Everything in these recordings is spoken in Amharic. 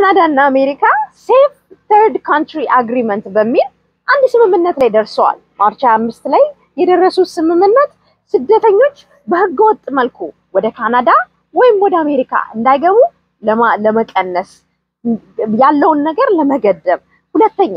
ካናዳ እና አሜሪካ ሴፍ ተርድ ካንትሪ አግሪመንት በሚል አንድ ስምምነት ላይ ደርሰዋል። ማርች 25 ላይ የደረሱት ስምምነት ስደተኞች በህገወጥ መልኩ ወደ ካናዳ ወይም ወደ አሜሪካ እንዳይገቡ ለመቀነስ ያለውን ነገር ለመገደብ፣ ሁለተኛ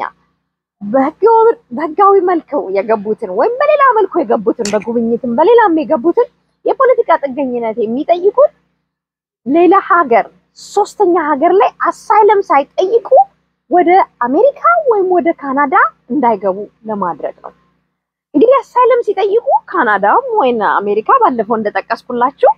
በህጋዊ መልኩ የገቡትን ወይም በሌላ መልኩ የገቡትን በጉብኝትም በሌላም የገቡትን የፖለቲካ ጥገኝነት የሚጠይቁት ሌላ ሀገር ሶስተኛ ሀገር ላይ አሳይለም ሳይጠይቁ ወደ አሜሪካ ወይም ወደ ካናዳ እንዳይገቡ ለማድረግ ነው። እንግዲህ አሳይለም ሲጠይቁ ካናዳም ወይም አሜሪካ ባለፈው እንደጠቀስኩላችሁ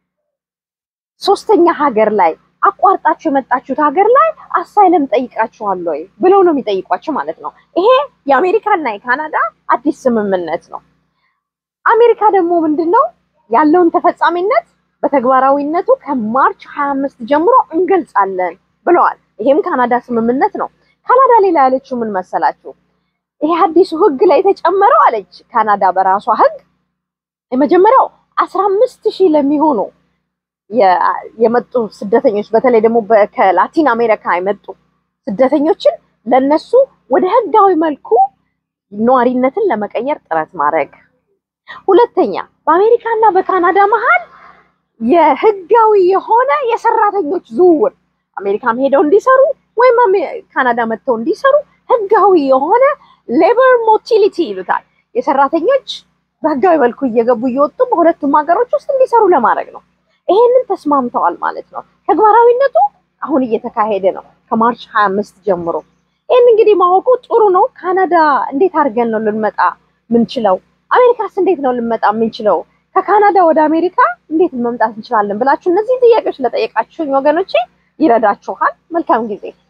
ሶስተኛ ሀገር ላይ አቋርጣችሁ የመጣችሁት ሀገር ላይ አሳይለም ጠይቃችኋል ወይ ብለው ነው የሚጠይቋቸው ማለት ነው። ይሄ የአሜሪካና የካናዳ አዲስ ስምምነት ነው። አሜሪካ ደግሞ ምንድን ነው ያለውን ተፈጻሚነት በተግባራዊነቱ ከማርች 25 ጀምሮ እንገልጻለን ብለዋል። ይሄም ካናዳ ስምምነት ነው። ካናዳ ሌላ ያለችው ምን መሰላችሁ? ይሄ አዲሱ ህግ ላይ የተጨመረው አለች ካናዳ በራሷ ህግ የመጀመሪያው 15 ሺህ ለሚሆኑ የመጡ ስደተኞች በተለይ ደግሞ ከላቲን አሜሪካ የመጡ ስደተኞችን ለነሱ ወደ ህጋዊ መልኩ ነዋሪነትን ለመቀየር ጥረት ማድረግ። ሁለተኛ በአሜሪካ እና በካናዳ መሀል የህጋዊ የሆነ የሰራተኞች ዝውውር አሜሪካም ሄደው እንዲሰሩ ወይም ካናዳ መጥተው እንዲሰሩ ህጋዊ የሆነ ሌበር ሞቲሊቲ ይሉታል። የሰራተኞች በህጋዊ መልኩ እየገቡ እየወጡ በሁለቱም ሀገሮች ውስጥ እንዲሰሩ ለማድረግ ነው። ይሄንን ተስማምተዋል ማለት ነው። ተግባራዊነቱ አሁን እየተካሄደ ነው ከማርች 25 ጀምሮ። ይህን እንግዲህ ማወቁ ጥሩ ነው። ካናዳ እንዴት አድርገን ነው ልንመጣ ምንችለው? አሜሪካስ እንዴት ነው ልንመጣ የምንችለው? ከካናዳ ወደ አሜሪካ እንዴት መምጣት እንችላለን ብላችሁ እነዚህ ጥያቄዎች ለጠየቃችሁኝ ወገኖቼ ይረዳችኋል። መልካም ጊዜ